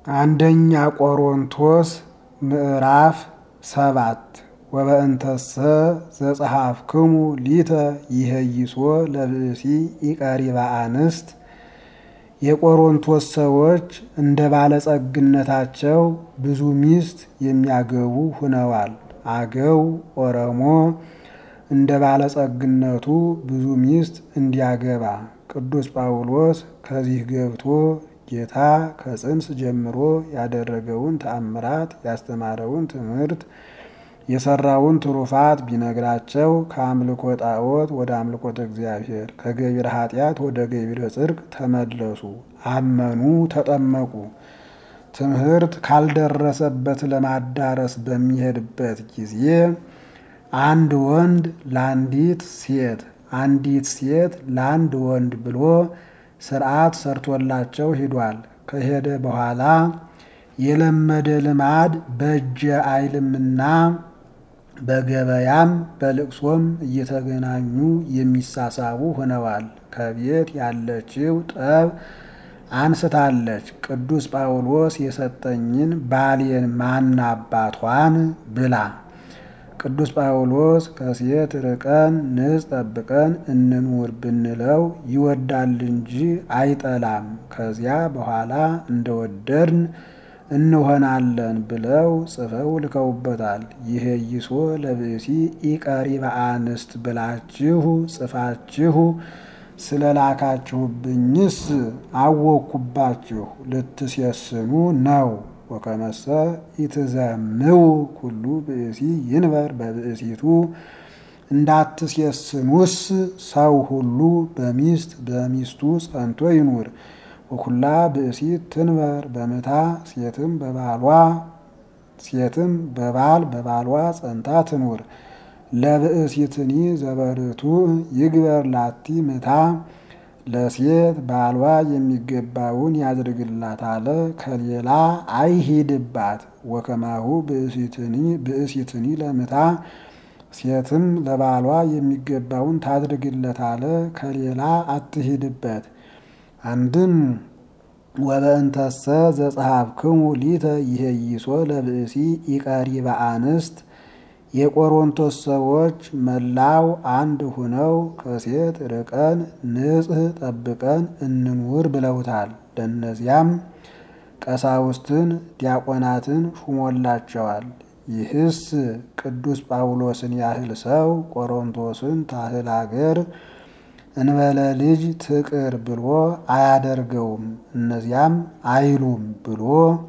አንደኛ ቆሮንቶስ ምዕራፍ ሰባት ወበእንተሰ ዘጸሐፍክሙ ሊተ ይሄይሶ ለብእሲ ኢቀሪባ አንስት የቆሮንቶስ ሰዎች እንደ ባለጸግነታቸው ብዙ ሚስት የሚያገቡ ሁነዋል። አገው ኦሮሞ እንደ ባለጸግነቱ ብዙ ሚስት እንዲያገባ ቅዱስ ጳውሎስ ከዚህ ገብቶ ጌታ ከጽንስ ጀምሮ ያደረገውን ተአምራት ያስተማረውን ትምህርት የሰራውን ትሩፋት ቢነግራቸው ከአምልኮ ጣዖት ወደ አምልኮተ እግዚአብሔር ከገቢረ ኃጢአት ወደ ገቢረ ጽድቅ ተመለሱ፣ አመኑ፣ ተጠመቁ። ትምህርት ካልደረሰበት ለማዳረስ በሚሄድበት ጊዜ አንድ ወንድ ለአንዲት ሴት አንዲት ሴት ለአንድ ወንድ ብሎ ስርዓት ሰርቶላቸው ሂዷል። ከሄደ በኋላ የለመደ ልማድ በእጀ አይልምና በገበያም በልቅሶም እየተገናኙ የሚሳሳቡ ሆነዋል። ከቤት ያለችው ጠብ አንስታለች። ቅዱስ ጳውሎስ የሰጠኝን ባሌን ማን አባቷን ብላ ቅዱስ ጳውሎስ ከሴት ርቀን ንጽ ጠብቀን እንኑር ብንለው ይወዳል እንጂ አይጠላም። ከዚያ በኋላ እንደወደድን እንሆናለን ብለው ጽፈው ልከውበታል። ይሄይሶ ለብእሲ ኢቀሪበ አንስት ብላችሁ ጽፋችሁ ስለ ላካችሁብኝስ አወኩባችሁ ልትሴስኑ ነው። ወከመሰ ኢትዘምው ኩሉ ብእሲ ይንበር በብእሲቱ እንዳትሴስኑስ ሰው ሁሉ በሚስት በሚስቱ ጸንቶ ይኑር። ወኩላ ብእሲት ትንበር በምታ ሴትም በባሏ ሴትም በባል በባሏ ጸንታ ትኑር። ለብእሲትኒ ዘበርቱ ይግበር ላቲ ምታ ለሴት ባሏ የሚገባውን ያድርግላት አለ። ከሌላ አይሂድባት። ወከማሁ ብእሲትኒ ለምታ ሴትም ለባሏ የሚገባውን ታድርግለት አለ። ከሌላ አትሂድበት። አንድም ወበእንተሰ ዘጸሐፍክሙ ሊተ ይሄይሶ ለብእሲ ኢቀሪበ አንስት የቆሮንቶስ ሰዎች መላው አንድ ሁነው ከሴት ርቀን ንጽሕ ጠብቀን እንኑር ብለውታል። ለእነዚያም ቀሳውስትን ዲያቆናትን ሹሞላቸዋል። ይህስ ቅዱስ ጳውሎስን ያህል ሰው ቆሮንቶስን ታህል አገር እንበለ ልጅ ትቅር ብሎ አያደርገውም፣ እነዚያም አይሉም ብሎ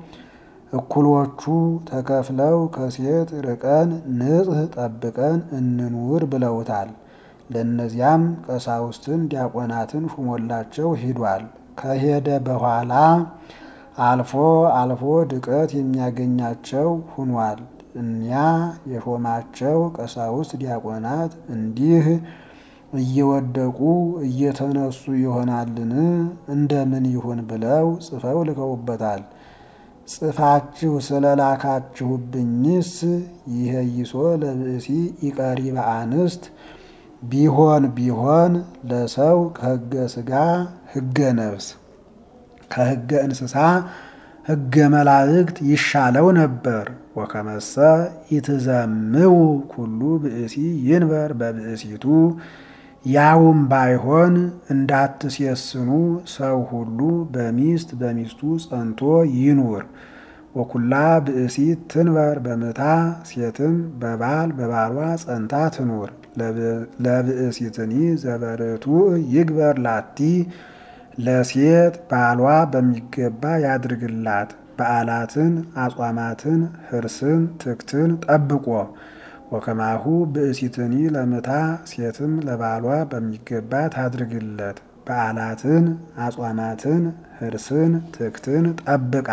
እኩሎቹ ተከፍለው ከሴት ርቀን ንጽሕ ጠብቀን እንኑር ብለውታል። ለእነዚያም ቀሳውስትን ዲያቆናትን ሹሞላቸው ሂዷል። ከሄደ በኋላ አልፎ አልፎ ድቀት የሚያገኛቸው ሁኗል። እኒያ የሾማቸው ቀሳውስት ዲያቆናት እንዲህ እየወደቁ እየተነሱ ይሆናልን? እንደምን ይሁን ብለው ጽፈው ልከውበታል። ጽፋችሁ ስለ ላካችሁብኝስ ይሄይሶ ለብእሲ ኢቀሪበ አንስት ቢሆን ቢሆን ለሰው ከሕገ ሥጋ ሕገ ነፍስ ከሕገ እንስሳ ሕገ መላእክት ይሻለው ነበር። ወከመሰ ኢትዘምው ኩሉ ብእሲ ይንበር በብእሲቱ ያውም ባይሆን እንዳትሴስኑ ሰው ሁሉ በሚስት በሚስቱ ጸንቶ ይኑር። ወኩላ ብእሲት ትንበር በምታ ሴትም በባል በባሏ ጸንታ ትኑር። ለብእሲትኒ ዘበርቱ ይግበር ላቲ ለሴት ባሏ በሚገባ ያድርግላት። በዓላትን አጽዋማትን ህርስን ትክትን ጠብቆ ወከማሁ ብእሲትኒ ለምታ ሴትም ለባሏ በሚገባ ታድርግለት። በዓላትን አጽዋማትን ህርስን ትክትን ጠብቃ።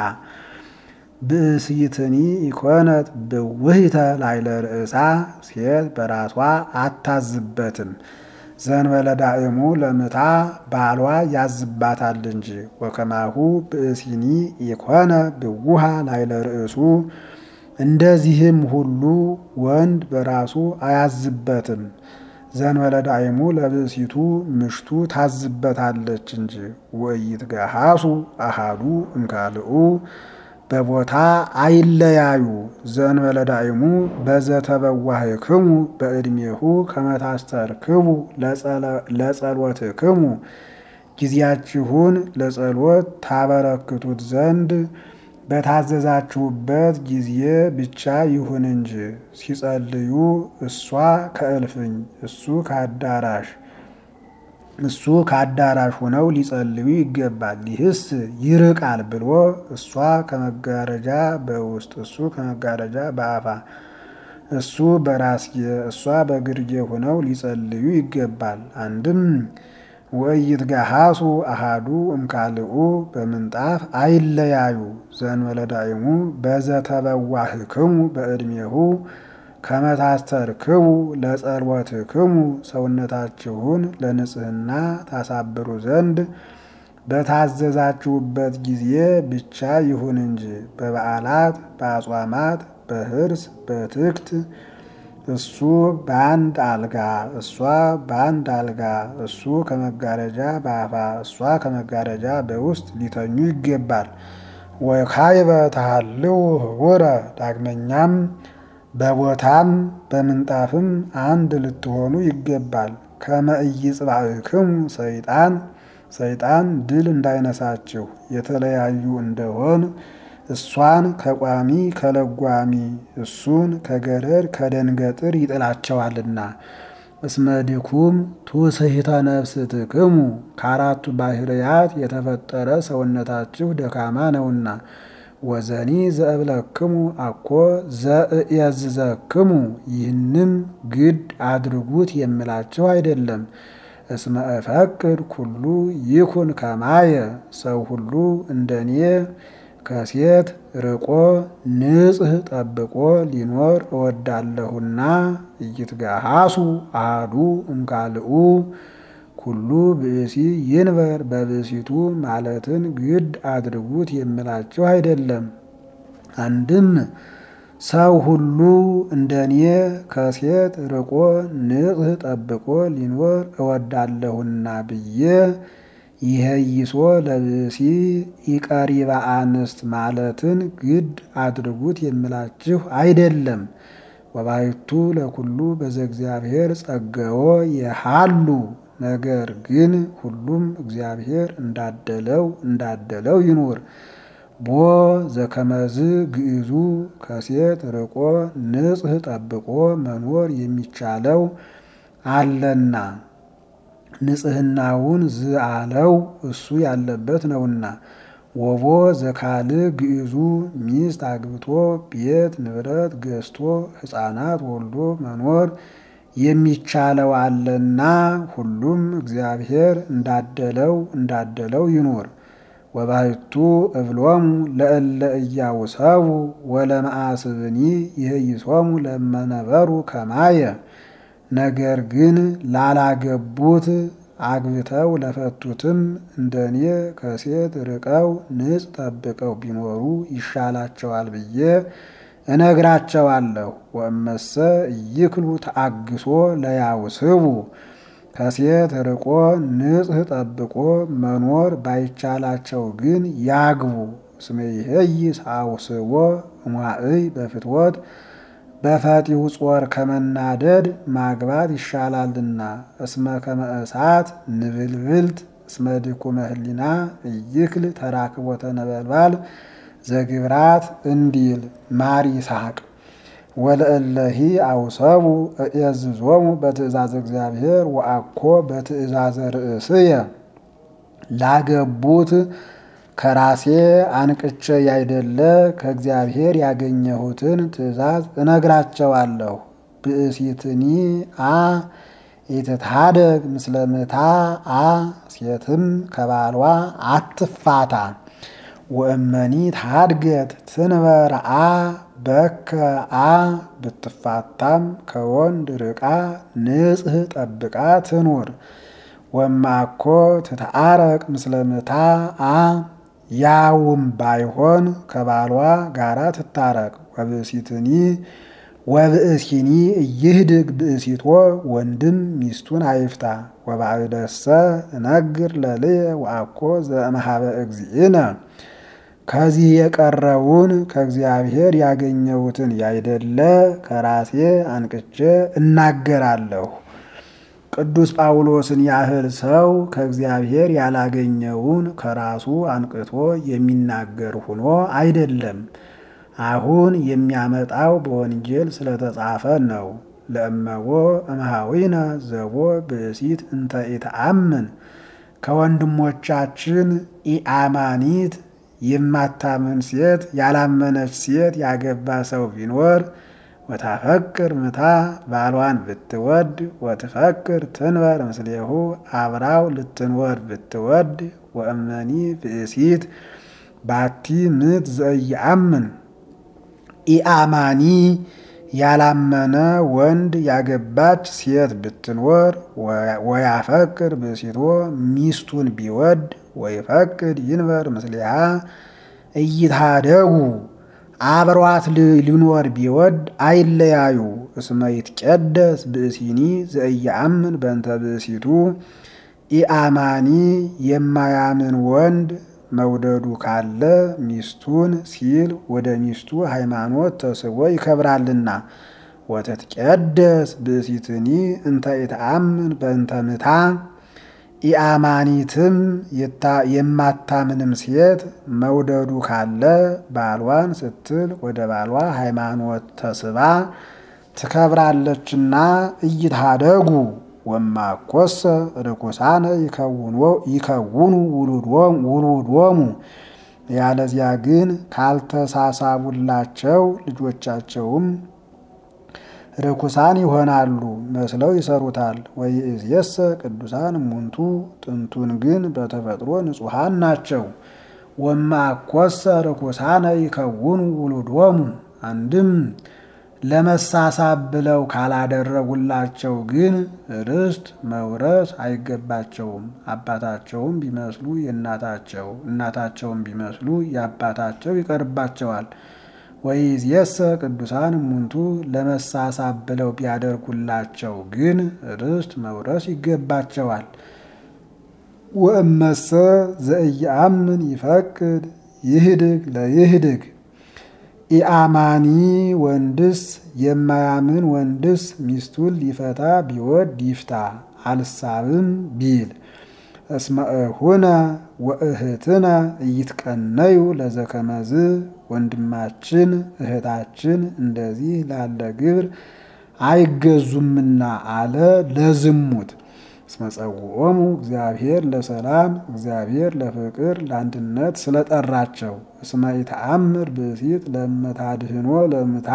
ብእሲትኒ ኢኮነት ብውህተ ላይለ ርእሳ ሴት በራሷ አታዝበትም። ዘንበለ ዳእሙ ለምታ ባሏ ያዝባታል እንጂ። ወከማሁ ብእሲኒ ኢኮነ ብውሃ ላይለ ርእሱ እንደዚህም ሁሉ ወንድ በራሱ አያዝበትም። ዘንበለ ዳእሙ ለብእሲቱ ምሽቱ ታዝበታለች እንጂ። ወኢትገሃሱ አሃዱ እምካልኡ በቦታ አይለያዩ። ዘእንበለ ዳእሙ በዘተበዋህክሙ በዕድሜሁ ከመታስተርክቡ ለጸሎትክሙ ጊዜያችሁን ለጸሎት ታበረክቱት ዘንድ በታዘዛችሁበት ጊዜ ብቻ ይሁን እንጂ ሲጸልዩ እሷ ከእልፍኝ እሱ ከአዳራሽ እሱ ከአዳራሽ ሆነው ሊጸልዩ ይገባል። ይህስ ይርቃል ብሎ እሷ ከመጋረጃ በውስጥ እሱ ከመጋረጃ በአፋ እሱ በራስጌ እሷ በግርጌ ሆነው ሊጸልዩ ይገባል። አንድም ወኢይትጋሃሱ አሃዱ እምካልኡ በምንጣፍ አይለያዩ። ዘእንበለ ዳእሙ በዘተበዋህክሙ በዕድሜሁ ከመታስተርክቡ ለጸሎትክሙ ሰውነታችሁን ለንጽህና ታሳብሩ ዘንድ በታዘዛችሁበት ጊዜ ብቻ ይሁን እንጂ በበዓላት፣ በአጽዋማት፣ በህርስ፣ በትክት እሱ በአንድ አልጋ እሷ በአንድ አልጋ እሱ ከመጋረጃ በአፋ እሷ ከመጋረጃ በውስጥ ሊተኙ ይገባል። ወካይበ ተሃልው ህቡረ ዳግመኛም በቦታም በምንጣፍም አንድ ልትሆኑ ይገባል። ከመ ኢይጽባእክሙ ሰይጣን ሰይጣን ድል እንዳይነሳችሁ የተለያዩ እንደሆን እሷን ከቋሚ ከለጓሚ እሱን ከገረድ ከደንገጥር ይጥላቸዋልና። እስመ ድኩም ትውስሕተ ነፍስትክሙ ከአራቱ ባህርያት የተፈጠረ ሰውነታችሁ ደካማ ነውና። ወዘኒ ዘእብለክሙ አኮ ዘእየዝዘክሙ ይህንም ግድ አድርጉት የምላችሁ አይደለም። እስመ እፈቅድ ኩሉ ይኩን ከማየ ሰው ሁሉ እንደኔ ከሴት ርቆ ንጽሕ ጠብቆ ሊኖር እወዳለሁና። ኢይትጋሃሱ አሐዱ እምካልኡ ኩሉ ብእሲ ይንበር በብእሲቱ ማለትን ግድ አድርጉት የምላችሁ አይደለም። አንድም ሰው ሁሉ እንደኔ ከሴት ርቆ ንጽሕ ጠብቆ ሊኖር እወዳለሁና ብዬ ይሄይሶ ለብእሲ ኢቀሪበ አንስት ማለትን ግድ አድርጉት የምላችሁ አይደለም። ወባይቱ ለኩሉ በዘ እግዚአብሔር ጸገዎ የሃሉ ነገር ግን ሁሉም እግዚአብሔር እንዳደለው እንዳደለው ይኑር። ቦ ዘከመዝ ግዕዙ ከሴት ርቆ ንጽሕ ጠብቆ መኖር የሚቻለው አለና ንጽሕናውን ዝአለው እሱ ያለበት ነውና። ወቦ ዘካል ግዕዙ ሚስት አግብቶ ቤት ንብረት ገዝቶ ሕፃናት ወልዶ መኖር የሚቻለው አለና ሁሉም እግዚአብሔር እንዳደለው እንዳደለው ይኑር። ወባሕቱ እብሎሙ ለእለ እያውሰቡ ወለመአስብኒ ይህይሶሙ ለመነበሩ ከማየ ነገር ግን ላላገቡት አግብተው ለፈቱትም እንደኔ ከሴት ርቀው ንጽ ጠብቀው ቢኖሩ ይሻላቸዋል ብዬ እነግራቸዋለሁ። ወእመሰ ኢይክሉ ተአግሶ ለያውስቡ ከሴት ርቆ ንጽሕ ጠብቆ መኖር ባይቻላቸው ግን ያግቡ። እስመ ይሄይስ አውስቦ እሟእይ በፍትወት በፈጢው ጾር ከመናደድ ማግባት ይሻላልና። እስመ ከመ እሳት ንብልብልት እስመ ድኩመ ህሊና ኢይክል ተራክቦተ ነበልባል ዘግብራት እንዲል ማር ይስሐቅ ወለእለሂ አውሰቡ እየዝዞሙ በትእዛዝ እግዚአብሔር ወአኮ በትእዛዘ ርእስየ ላገቡት ከራሴ አንቅቼ ያይደለ ከእግዚአብሔር ያገኘሁትን ትእዛዝ እነግራቸዋለሁ። ብእሲትኒ አ ኢትትሃደግ ምስለ ምታ አ ሴትም ከባሏ አትፋታ። ወእመኒ ታድገት ትንበር አ በከ አ ብትፋታም ከወንድ ርቃ ንጽሕ ጠብቃ ትኑር። ወማኮ ትተአረቅ ምስለ ምታ አ ያውም ባይሆን ከባሏ ጋራ ትታረቅ። ወብእሲትኒ ወብእሲኒ እይህድግ ብእሲቶ ወንድም ሚስቱን አይፍታ። ወባዕደሰ እነግር ለልየ ወአኮ ዘእምሃበ እግዚእነ ከዚህ የቀረውን ከእግዚአብሔር ያገኘሁትን ያይደለ ከራሴ አንቅቼ እናገራለሁ። ቅዱስ ጳውሎስን ያህል ሰው ከእግዚአብሔር ያላገኘውን ከራሱ አንቅቶ የሚናገር ሆኖ አይደለም። አሁን የሚያመጣው በወንጌል ስለተጻፈ ነው። ለእመቦ እምሃዊነ ዘቦ ብእሲት እንተ ኢተአምን ከወንድሞቻችን ኢአማኒት የማታምን ሴት ያላመነች ሴት ያገባ ሰው ቢኖር ወታፈቅር ምታ ባሏን ብትወድ ወትፈቅር ትንበር ምስሌሁ አብራው ልትንወር ብትወድ ወእመኒ ብእሲት ባቲ ምት ዘኢየአምን ኢአማኒ ያላመነ ወንድ ያገባች ሴት ብትኖር ወያፈቅር ብእሲቶ ሚስቱን ቢወድ ወይፈቅድ ይንበር ምስሊሃ እይታደጉ አብሯት ሊኖር ቢወድ አይለያዩ። እስመ ይትቀደስ ብእሲኒ ዘኢየአምን በእንተ ብእሲቱ ኢአማኒ የማያምን ወንድ መውደዱ ካለ ሚስቱን ሲል ወደ ሚስቱ ሃይማኖት ተስቦ ይከብራልና። ወተትቀደስ ብእሲትኒ እንተ ኢተአምን በእንተ ምታ ኢአማኒትም የማታምንም ሴት መውደዱ ካለ ባሏን ስትል ወደ ባሏ ሃይማኖት ተስባ ትከብራለችና። እይታደጉ ወማኮሰ ርኩሳነ ይከውኑ ውሉዶሙ ያለዚያ ግን ካልተሳሳቡላቸው ልጆቻቸውም ርኩሳን ይሆናሉ፣ መስለው ይሰሩታል። ወይእዜሰ ቅዱሳን እሙንቱ ጥንቱን ግን በተፈጥሮ ንጹሐን ናቸው። ወማኮሰ ርኩሳነ ይከውኑ ውሉዶሙ አንድም ለመሳሳብ ብለው ካላደረጉላቸው ግን ርስት መውረስ አይገባቸውም። አባታቸውም ቢመስሉ የእናታቸው እናታቸውም ቢመስሉ የአባታቸው ይቀርባቸዋል። ወይእዜሰ ቅዱሳን እሙንቱ ለመሳሳብ ብለው ቢያደርጉላቸው ግን ርስት መውረስ ይገባቸዋል። ወእመሰ ዘኢየአምን ይፈቅድ ይህድግ ለይህድግ ኢአማኒ ወንድስ የማያምን ወንድስ ሚስቱን ሊፈታ ቢወድ ይፍታ አልሳብም ቢል እስመ እሁነ ወእህትነ እይትቀነዩ ለዘከመዝ ወንድማችን እህታችን እንደዚህ ላለ ግብር አይገዙምና አለ ለዝሙት። እስመ ጸውዖሙ እግዚአብሔር ለሰላም እግዚአብሔር ለፍቅር ለአንድነት ስለጠራቸው። እስመ ኢተአምር ብእሲት ለመታድህኖ ለምታ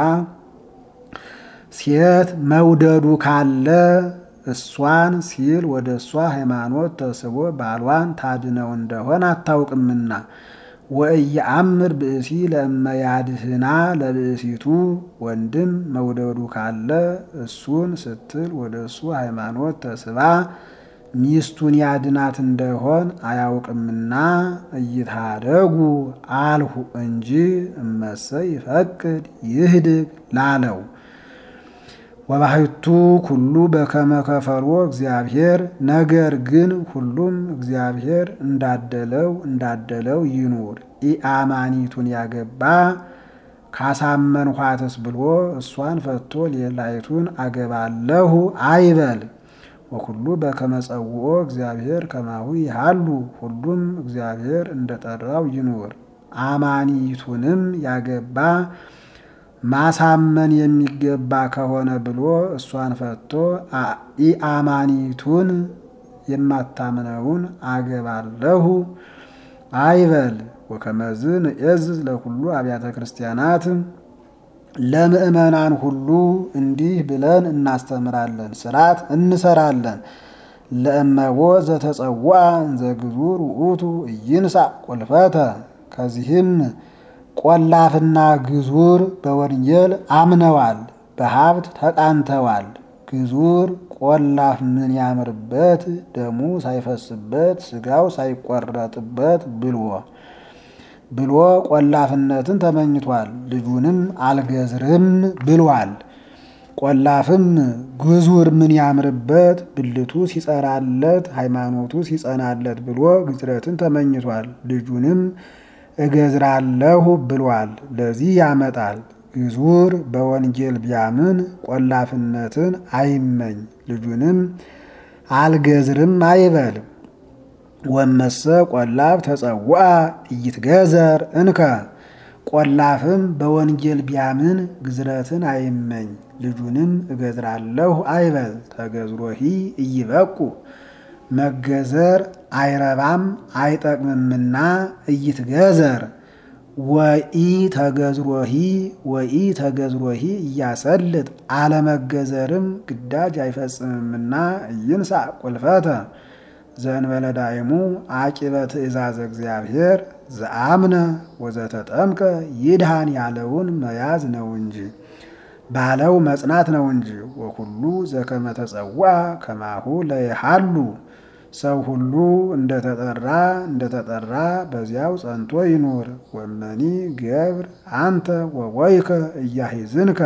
ሴት መውደዱ ካለ እሷን ሲል ወደ እሷ ሃይማኖት ተስቦ ባሏን ታድነው እንደሆን አታውቅምና። ወእየአምር ብእሲ ለእመያድህና ለብእሲቱ ወንድም መውደዱ ካለ እሱን ስትል ወደ እሱ ሃይማኖት ተስባ ሚስቱን ያድናት እንደሆን አያውቅምና እይታደጉ አልሁ እንጂ እመሰ ይፈቅድ ይህድግ ላለው ወባሕቱ ኩሉ በከመ ከፈልዎ እግዚአብሔር ነገር ግን ሁሉም እግዚአብሔር እንዳደለው እንዳደለው ይኑር። ኢአማኒቱን ያገባ ካሳመንኋትስ ብሎ እሷን ፈቶ ሌላይቱን አገባለሁ አይበል። ወኩሉ በከመ ጸውዖ እግዚአብሔር ከማሁ ይሃሉ ሁሉም እግዚአብሔር እንደጠራው ይኑር። አማኒቱንም ያገባ ማሳመን የሚገባ ከሆነ ብሎ እሷን ፈቶ ኢአማኒቱን የማታምነውን አገባለሁ አይበል። ወከመዝ ንእዝዝ ለኩሉ አብያተ ክርስቲያናት ለምእመናን ሁሉ እንዲህ ብለን እናስተምራለን፣ ስርዓት እንሰራለን። ለእመቦ ዘተጸውዐ እንዘ ግዙር ውእቱ ኢይንሣ ቁልፈተ ከዚህም ቆላፍና ግዙር በወንጌል አምነዋል፣ በሀብት ተቃንተዋል። ግዙር ቆላፍ ምን ያምርበት ደሙ ሳይፈስበት ስጋው ሳይቆረጥበት ብሎ ብሎ ቆላፍነትን ተመኝቷል። ልጁንም አልገዝርም ብሏል። ቆላፍም ግዙር ምን ያምርበት ብልቱ ሲጸራለት ሃይማኖቱ ሲጸናለት ብሎ ግዝረትን ተመኝቷል። ልጁንም እገዝራለሁ ብሏል። ለዚህ ያመጣል። ግዙር በወንጌል ቢያምን ቆላፍነትን አይመኝ፣ ልጁንም አልገዝርም አይበል። ወመሰ ቆላፍ ተጸውዐ ኢይትገዘር እንከ ቆላፍም በወንጌል ቢያምን ግዝረትን አይመኝ፣ ልጁንም እገዝራለሁ አይበል። ተገዝሮሂ ኢይበቁ መገዘር አይረባም አይጠቅምምና ኢይትገዘር ወኢ ተገዝሮሂ ወኢ ተገዝሮሂ እያሰልጥ አለመገዘርም ግዳጅ አይፈጽምምና ኢይንሣ ቁልፈተ ዘእንበለ ዳይሙ አቂበ ትእዛዘ እግዚአብሔር ዘአምነ ወዘተጠምቀ ይድሃን ያለውን መያዝ ነው እንጂ ባለው መጽናት ነው እንጂ። ወኩሉ ዘከመ ተጸውዐ ከማሁ ለይሃሉ ሰው ሁሉ እንደተጠራ እንደተጠራ በዚያው ጸንቶ ይኑር። ወመኒ ገብር አንተ ወወይከ እያሂዝንከ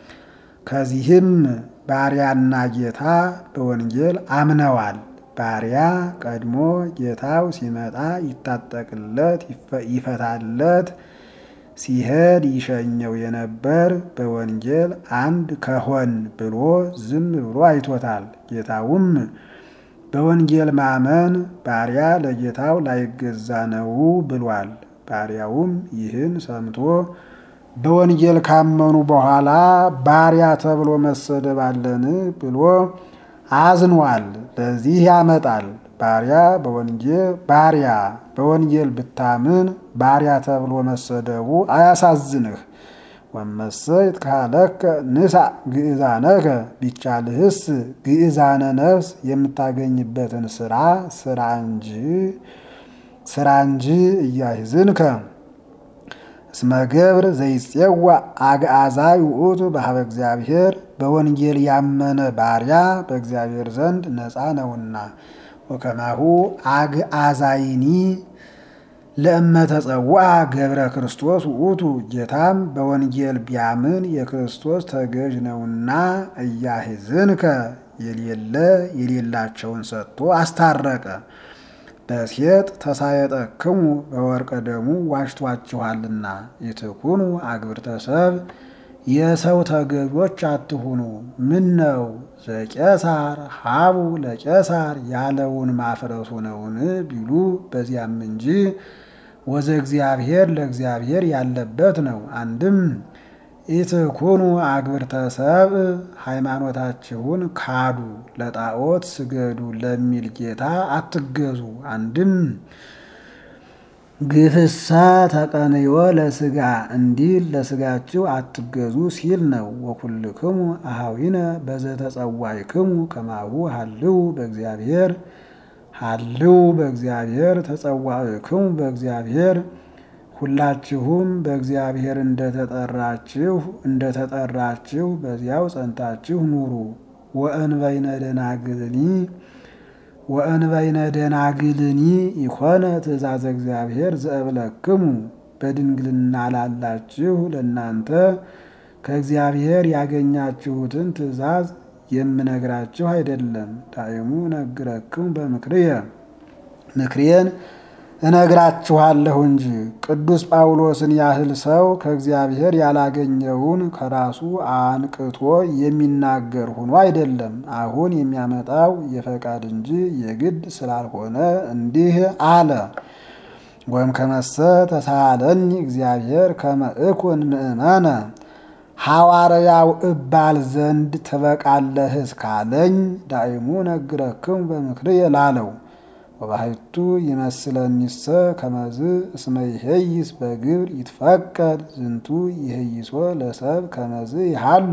ከዚህም ባሪያና ጌታ በወንጌል አምነዋል። ባሪያ ቀድሞ ጌታው ሲመጣ ይታጠቅለት ይፈታለት ሲሄድ ይሸኘው የነበር በወንጌል አንድ ከሆን ብሎ ዝም ብሎ አይቶታል። ጌታውም በወንጌል ማመን ባሪያ ለጌታው ላይገዛ ነው ብሏል። ባሪያውም ይህን ሰምቶ በወንጌል ካመኑ በኋላ ባሪያ ተብሎ መሰደብ አለን ብሎ አዝኗል። ለዚህ ያመጣል። ባሪያ በወንጌል ባሪያ በወንጌል ብታምን ባሪያ ተብሎ መሰደቡ አያሳዝንህ። ወመሰ ይትካለከ ንሳ ግእዛነከ ቢቻልህስ ግእዛነ ነፍስ የምታገኝበትን ስራ ስራ እንጂ ስራ እንጂ እያሂዝንከ እስመ ገብር ዘይጼዋ አግዓዛይ ውእቱ በሀበ እግዚአብሔር በወንጌል ያመነ ባሪያ በእግዚአብሔር ዘንድ ነፃ ነውና። ወከማሁ አግዓዛይኒ ለእመ ተጸውዐ ገብረ ክርስቶስ ውእቱ ጌታም በወንጌል ቢያምን የክርስቶስ ተገዥ ነውና እያሂዝንከ የሌለ የሌላቸውን ሰጥቶ አስታረቀ። በሴጥ ተሳየጠክሙ በወርቀ ደሙ ዋሽቷችኋልና ይትኩኑ አግብርተ ሰብእ የሰው ተገዦች አትሁኑ። ምን ነው ዘቄሳር ሀቡ ለቄሳር ያለውን ማፍረሱ ነውን ቢሉ በዚያም እንጂ ወዘ እግዚአብሔር ለእግዚአብሔር ያለበት ነው። አንድም ኢትኩኑ አግብርተ ሰብእ ሃይማኖታችሁን ካዱ፣ ለጣዖት ስገዱ ለሚል ጌታ አትገዙ። አንድም ግፍሳ ተቀንዮ ለስጋ እንዲል ለስጋችሁ አትገዙ ሲል ነው። ወኩልክሙ አሃዊነ በዘተጸዋዕክሙ ከማሁ ሀልው በእግዚአብሔር ሀልው በእግዚአብሔር ተጸዋዕክሙ በእግዚአብሔር ሁላችሁም በእግዚአብሔር እንደተጠራችሁ እንደተጠራችሁ በዚያው ጸንታችሁ ኑሩ። ወእንበይነ ደናግልኒ ወእንበይነ ደናግልኒ ይኮነ ትእዛዘ እግዚአብሔር ዘእብለክሙ በድንግልና ላላችሁ ለእናንተ ከእግዚአብሔር ያገኛችሁትን ትእዛዝ የምነግራችሁ አይደለም። ዳይሙ ነግረክሙ በምክርየ ምክሬን እነግራችኋለሁ እንጂ ቅዱስ ጳውሎስን ያህል ሰው ከእግዚአብሔር ያላገኘውን ከራሱ አንቅቶ የሚናገር ሆኖ አይደለም። አሁን የሚያመጣው የፈቃድ እንጂ የግድ ስላልሆነ እንዲህ አለ። ወይም ከመሰ ተሳለኒ እግዚአብሔር ከመ እኩን ምእመነ ሐዋርያው እባል ዘንድ ትበቃለህ እስካለኝ ዳይሙ ነግረክሙ በምክርየ ላለው ወባሕቱ ይመስለኒሰ ከመዝ እስመ ይሄይስ በግብር ይትፈቀድ ዝንቱ ይሄይሶ ለሰብ ከመዝ ይሃሉ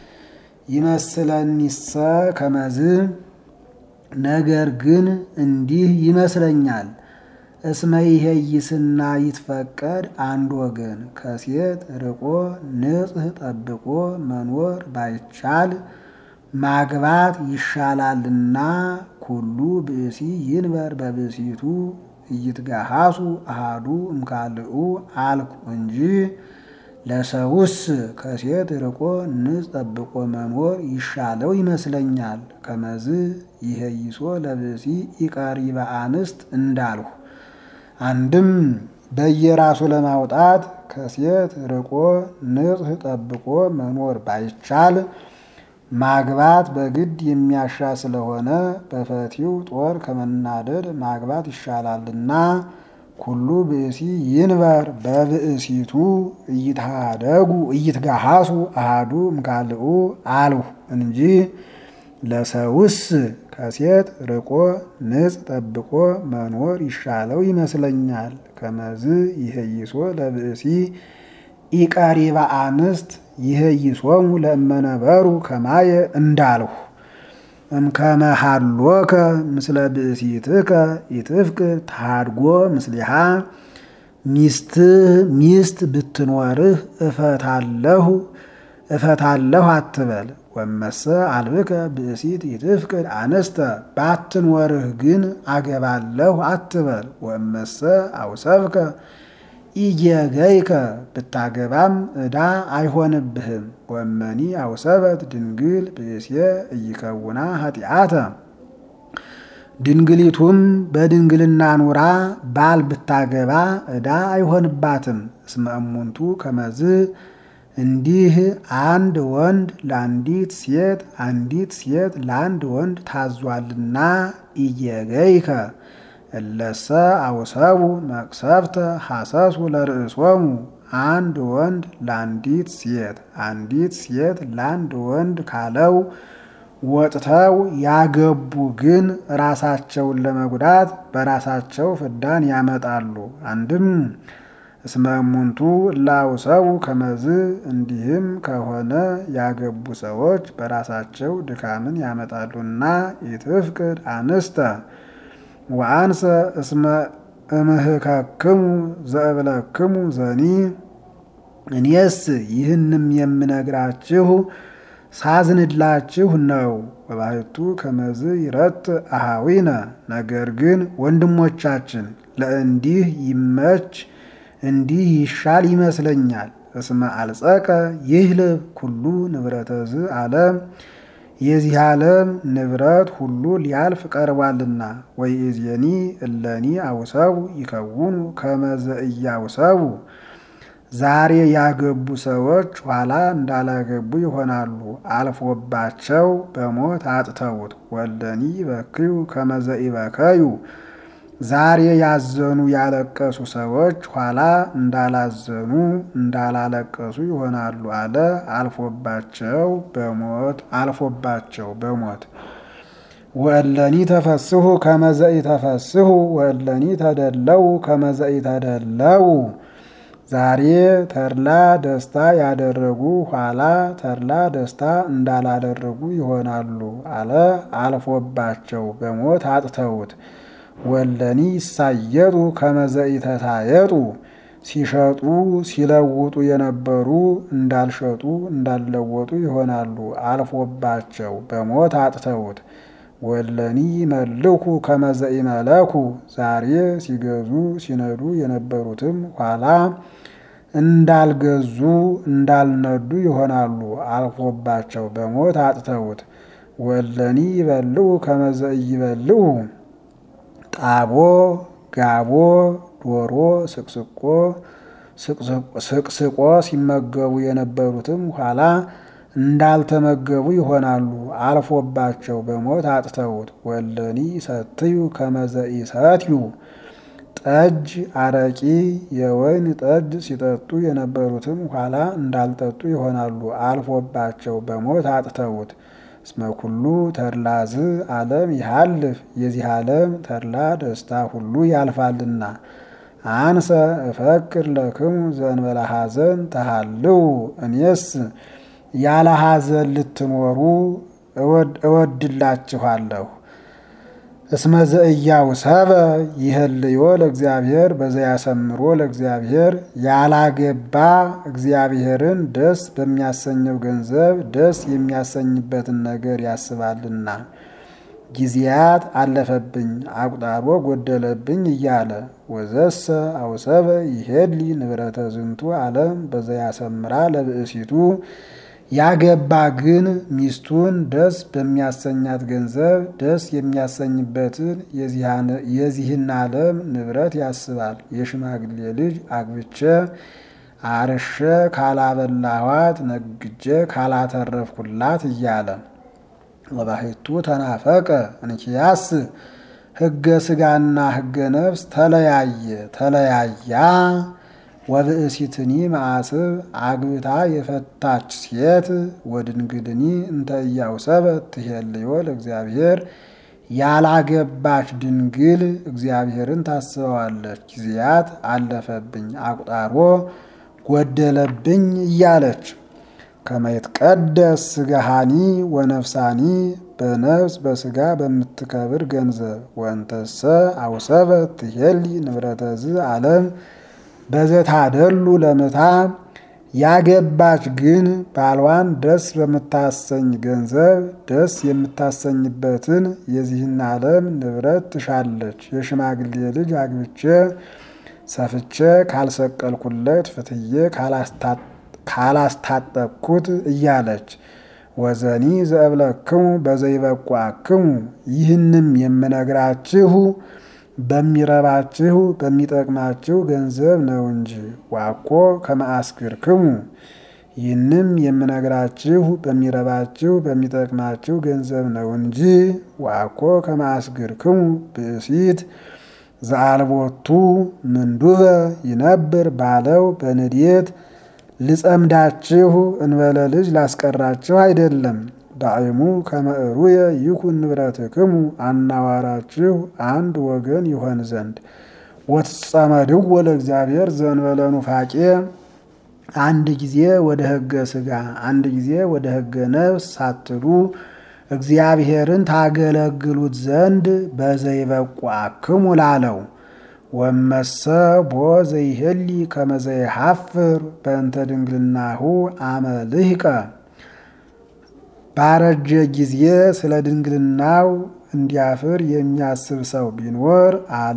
ይመስለኒሰ ከመዝ ነገር ግን እንዲህ ይመስለኛል። እስመ ይሄይስና ይትፈቀድ አንድ ወገን ከሴት ርቆ ንጽሕ ጠብቆ መኖር ባይቻል ማግባት ይሻላልና ኩሉ ብእሲ ይንበር በብእሲቱ እይትጋሃሱ አሃዱ እምካልኡ አልኩ እንጂ ለሰውስ ከሴት ርቆ ንጽሕ ጠብቆ መኖር ይሻለው ይመስለኛል። ከመዝ ይሄይሶ ለብእሲ ኢቀሪበ አንስት እንዳልሁ አንድም በየራሱ ለማውጣት ከሴት ርቆ ንጽሕ ጠብቆ መኖር ባይቻል ማግባት በግድ የሚያሻ ስለሆነ በፈቲው ጦር ከመናደድ ማግባት ይሻላልና ኩሉ ብእሲ ይንበር በብእሲቱ እይትሃደጉ እይትጋሃሱ አሃዱ እምካልኡ አልሁ እንጂ ለሰውስ ከሴት ርቆ ንጽሕ ጠብቆ መኖር ይሻለው ይመስለኛል። ከመዝ ይሄይሶ ለብእሲ ኢቀሪባ አንስት ይሄይሶሙ ለእመነበሩ ከማየ እንዳልሁ እምከመሃሎከ ምስለ ብእሲትከ ኢትፍቅር ተሃድጎ ምስሊሃ ሚስትህ ሚስት ብትኖርህ እፈታለሁ እፈታለሁ አትበል። ወመሰ አልብከ ብእሲት ኢትፍቅድ አንስተ ባትኖርህ ግን አገባለሁ አትበል። ወመሰ አውሰብከ ኢየገይከ ብታገባም ዕዳ አይሆንብህም። ወመኒ አውሰበት ድንግል ብእስየ እይከውና ኃጢአተ ድንግሊቱም በድንግልና ኑራ ባል ብታገባ ዕዳ አይሆንባትም። እስመ እሙንቱ ከመዝ እንዲህ አንድ ወንድ ለአንዲት ሴት አንዲት ሴት ለአንድ ወንድ ታዟልና ኢየገይከ እለሰ አውሰቡ መቅሰፍተ ሐሰሱ ለርእሶሙ አንድ ወንድ ለአንዲት ሴት አንዲት ሴት ለአንድ ወንድ ካለው ወጥተው ያገቡ ግን ራሳቸውን ለመጉዳት በራሳቸው ፍዳን ያመጣሉ። አንድም እስመ እሙንቱ እላውሰቡ ከመዝ እንዲህም ከሆነ ያገቡ ሰዎች በራሳቸው ድካምን ያመጣሉና ኢትፍቅድ አንስተ ወአንሰ እስመ እምህከክሙ ዘእብለክሙ ዘኒ እኔስ ይህንም የምነግራችሁ ሳዝንላችሁ ነው። ወባሕቱ ከመዝ ይረት አሃዊነ ነገር ግን ወንድሞቻችን ለእንዲህ ይመች እንዲህ ይሻል ይመስለኛል። እስመ አልጸቀ ይህልብ ኩሉ ንብረተዝ ዓለም የዚህ ዓለም ንብረት ሁሉ ሊያልፍ ቀርቧልና። ወይእዜኒ እለኒ አውሰቡ ይከውኑ ከመዘ እያውሰቡ ዛሬ ያገቡ ሰዎች ኋላ እንዳላገቡ ይሆናሉ። አልፎባቸው በሞት አጥተውት ወለኒ ይበክዩ ከመዘ ይበከዩ ዛሬ ያዘኑ ያለቀሱ ሰዎች ኋላ እንዳላዘኑ እንዳላለቀሱ ይሆናሉ አለ። አልፎባቸው በሞት አልፎባቸው በሞት ወእለኒ ተፈስሑ ከመዘኢ ተፈስሑ ወእለኒ ተደለው ከመዘኢ ተደለው ዛሬ ተድላ ደስታ ያደረጉ ኋላ ተድላ ደስታ እንዳላደረጉ ይሆናሉ አለ። አልፎባቸው በሞት አጥተውት ወለኒ ይሳየጡ ከመዘኢ ተሳየጡ ሲሸጡ ሲለውጡ የነበሩ እንዳልሸጡ እንዳልለወጡ ይሆናሉ። አልፎባቸው በሞት አጥተውት ወለኒ መልኩ ከመዘኢ መለኩ ዛሬ ሲገዙ ሲነዱ የነበሩትም ኋላ እንዳልገዙ እንዳልነዱ ይሆናሉ። አልፎባቸው በሞት አጥተውት ወለኒ ይበልዑ ከመዘኢ ይበልዑ ጣቦ ጋቦ ዶሮ ስቅስቆ ስቅስቆ ሲመገቡ የነበሩትም ኋላ እንዳልተመገቡ ይሆናሉ። አልፎባቸው በሞት አጥተውት ወለኒ ሰትዩ ከመዘኢ ሰትዩ ጠጅ አረቂ የወይን ጠጅ ሲጠጡ የነበሩትም ኋላ እንዳልጠጡ ይሆናሉ። አልፎባቸው በሞት አጥተውት እስመ ኩሉ ተድላዝ ዓለም ይሃልፍ የዚህ ዓለም ተድላ ደስታ ሁሉ ያልፋልና። አንሰ እፈክር ለክሙ ዘእንበለ ሐዘን ተሃልው እኔስ ያለ ሐዘን ልትኖሩ እወድላችኋለሁ። እስመ ዘእያውሰበ ይህልዮ ለእግዚአብሔር በዘያሰምሮ ለእግዚአብሔር ያላገባ እግዚአብሔርን ደስ በሚያሰኘው ገንዘብ ደስ የሚያሰኝበትን ነገር ያስባልና። ጊዜያት አለፈብኝ አቁጣሮ ጎደለብኝ እያለ ወዘሰ አውሰበ ይሄድሊ ንብረተ ዝንቱ ዓለም በዘያሰምራ ለብእሲቱ ያገባ ግን ሚስቱን ደስ በሚያሰኛት ገንዘብ ደስ የሚያሰኝበትን የዚህን ዓለም ንብረት ያስባል። የሽማግሌ ልጅ አግብቼ አርሼ ካላበላኋት ነግጄ ካላተረፍኩላት እያለ ወባሕቱ ተናፈቀ እንኪያስ ሕገ ሥጋና ሕገ ነፍስ ተለያየ ተለያያ ወብእሲትኒ መዓስብ አግብታ የፈታች ሴት ወድንግድኒ እንተ ኢያውሰበት ትሄልዮ ለእግዚአብሔር ያላገባች ድንግል እግዚአብሔርን ታስበዋለች። ጊዜያት አለፈብኝ አቁጣሮ ጎደለብኝ እያለች ከመይትቀደስ ሥጋሃኒ ወነፍሳኒ በነፍስ በሥጋ በምትከብር ገንዘብ ወንተሰ አውሰበት ትሄሊ ንብረተዝ ዓለም በዘታደሉ ለምታ ያገባች ግን ባሏን ደስ በምታሰኝ ገንዘብ ደስ የምታሰኝበትን የዚህን ዓለም ንብረት ትሻለች። የሽማግሌ ልጅ አግብቼ ሰፍቼ ካልሰቀልኩለት ፍትዬ ካላስታጠቅኩት እያለች ወዘኒ ዘእብለክሙ በዘይበቋክሙ ይህንም የምነግራችሁ በሚረባችሁ በሚጠቅማችሁ ገንዘብ ነው እንጂ ዋኮ ከመአስክርክሙ ይህንም የምነግራችሁ በሚረባችሁ በሚጠቅማችሁ ገንዘብ ነው እንጂ ዋኮ ከመአስክርክሙ ብእሲት ዘአልቦቱ ምንዱበ ይነብር ባለው በንዴት ልጸምዳችሁ እንበለ ልጅ ላስቀራችሁ አይደለም። ዳዕሙ ከመእሩየ ይኩን ንብረትክሙ አናዋራችሁ አንድ ወገን ይሆን ዘንድ ወትጸመድዎ ለእግዚአብሔር ዘእንበለ ኑፋቄ አንድ ጊዜ ወደ ሕገ ሥጋ አንድ ጊዜ ወደ ሕገ ነፍስ ሳትሉ እግዚአብሔርን ታገለግሉት ዘንድ በዘይበቋክሙ ላለው ወመሰ ቦ ዘይህሊ ከመዘይሐፍር በእንተ ድንግልናሁ አመልህቀ ባረጀ ጊዜ ስለ ድንግልናው እንዲያፍር የሚያስብ ሰው ቢኖር አለ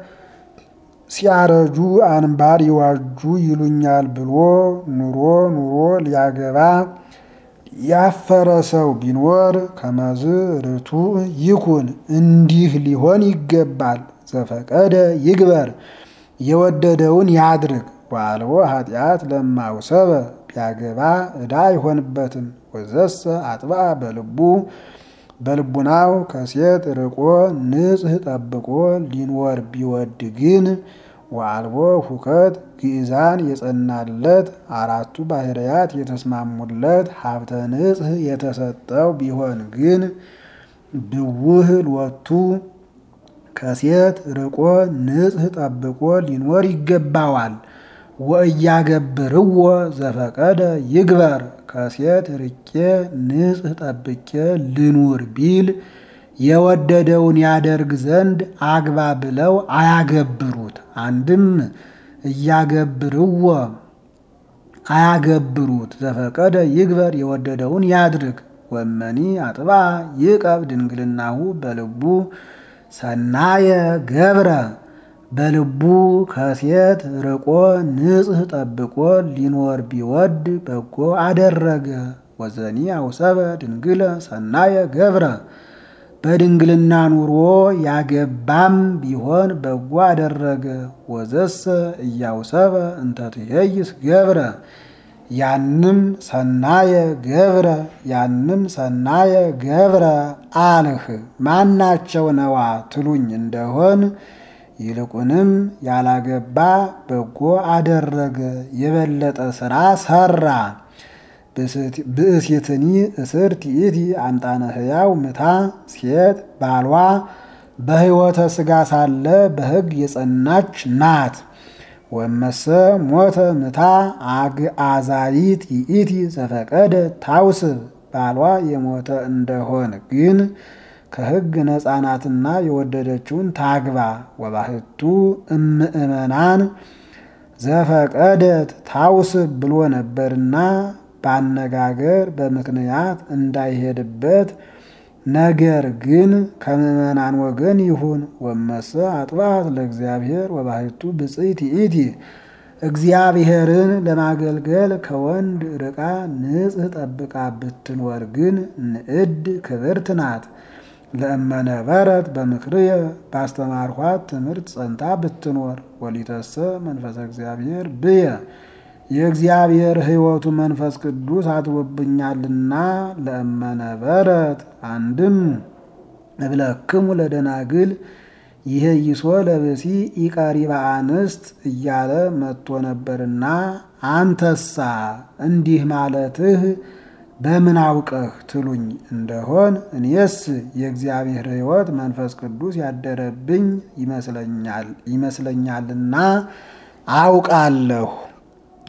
ሲያረጁ አንባር ይዋጁ ይሉኛል ብሎ ኑሮ ኑሮ ሊያገባ ያፈረ ሰው ቢኖር ከመዝ ርቱ ይኩን እንዲህ ሊሆን ይገባል። ዘፈቀደ ይግበር የወደደውን ያድርግ። ዋልቦ ኃጢአት ለማውሰበ ቢያገባ ዕዳ አይሆንበትም። ወዘሰ አጥባ በልቡ በልቡናው ከሴት ርቆ ንጽሕ ጠብቆ ሊኖር ቢወድ ግን ወአልቦ ሁከት ግእዛን የጸናለት አራቱ ባህርያት የተስማሙለት ሀብተ ንጽሕ የተሰጠው ቢሆን ግን ብውህ ሎቱ ከሴት ርቆ ንጽሕ ጠብቆ ሊኖር ይገባዋል። ወእያገብርዎ ዘፈቀደ ይግበር ከሴት ርቄ ንጽሕ ጠብቄ ልኑር ቢል የወደደውን ያደርግ ዘንድ አግባ ብለው አያገብሩት። አንድም እያገብርዎ አያገብሩት። ዘፈቀደ ይግበር የወደደውን ያድርግ። ወመኒ አጥባ ይቀብ ድንግልናሁ በልቡ ሰናየ ገብረ በልቡ ከሴት ርቆ ንጽሕ ጠብቆ ሊኖር ቢወድ በጎ አደረገ። ወዘኒ አውሰበ ድንግለ ሰናየ ገብረ በድንግልና ኑሮ ያገባም ቢሆን በጎ አደረገ። ወዘሰ እያውሰበ እንተ ትሄይስ ገብረ ያንም ሰናየ ገብረ ያንም ሰናየ ገብረ አልህ ማናቸው ነዋ ትሉኝ እንደሆን ይልቁንም ያላገባ በጎ አደረገ፣ የበለጠ ስራ ሰራ። ብእሲትኒ እስር ትኢቲ አምጣነ ሕያው ምታ ሴት ባሏ በሕይወተ ሥጋ ሳለ በሕግ የጸናች ናት። ወመሰ ሞተ ምታ አግአዛይት ይእቲ ዘፈቀደ ታውስብ ባሏ የሞተ እንደሆን ግን ከሕግ ነፃ ናትና የወደደችውን ታግባ። ወባህቱ እምእመናን ዘፈቀደት ታውስብ ብሎ ነበርና በአነጋገር በምክንያት እንዳይሄድበት ነገር ግን ከምእመናን ወገን ይሁን። ወመሰ አጥባት ለእግዚአብሔር ወባህቱ ብፅዕት ይእቲ እግዚአብሔርን ለማገልገል ከወንድ ርቃ ንጽሕ ጠብቃ ብትኖር ግን ንዕድ ክብርት ናት። ለእመነበረት በምክርየ ባስተማርኋት ትምህርት ጸንታ ብትኖር ወሊተሰ መንፈሰ እግዚአብሔር ብየ የእግዚአብሔር ሕይወቱ መንፈስ ቅዱስ አድሮብኛልና ለእመነበረት አንድም እብለክሙ ለደናግል ይሄ ይሶ ለብሲ ኢቀሪባ አንስት እያለ መጥቶ ነበርና አንተሳ እንዲህ ማለትህ በምን አውቀህ ትሉኝ እንደሆን እኔስ የእግዚአብሔር ሕይወት መንፈስ ቅዱስ ያደረብኝ ይመስለኛል ይመስለኛልና አውቃለሁ።